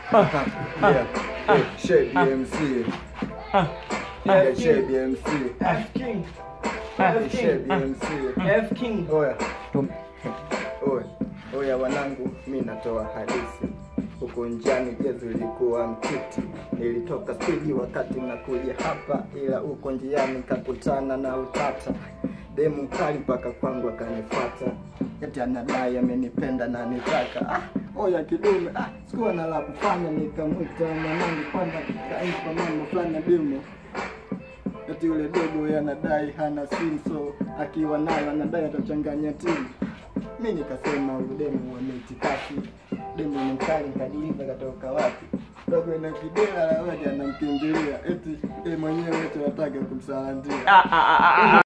Yeah. Hey, Shay BMC. Yeah, Shay BMC. F King. Hey, F Shay King. BMC. F King. Oya. Oya. Oya wanangu, mi natoa hadithi. Huko njiani jezi ilikuwa mtiti, nilitoka spidi wakati nakuja hapa, ila huko njiani kakutana na utata. Demu mkali mpaka kwangu akanifuata, eti anadai amenipenda na nitaka. Ah, oya kidume, ah, sikuwa na la kufanya, nikamwita mwanangu kwanza kaimpa mama fulani demu eti yule dogo yeye anadai hana simu, so akiwa nayo anadai atachanganya timu. Mi nikasema huyu demu wameitikasi, demu ni mkali, nikajiuliza katoka wapi? Dogo ina kidela la waja anamkimbilia, eti yeye mwenyewe eti anataka kumsalandia. Ah, ah, ah, ah, ah.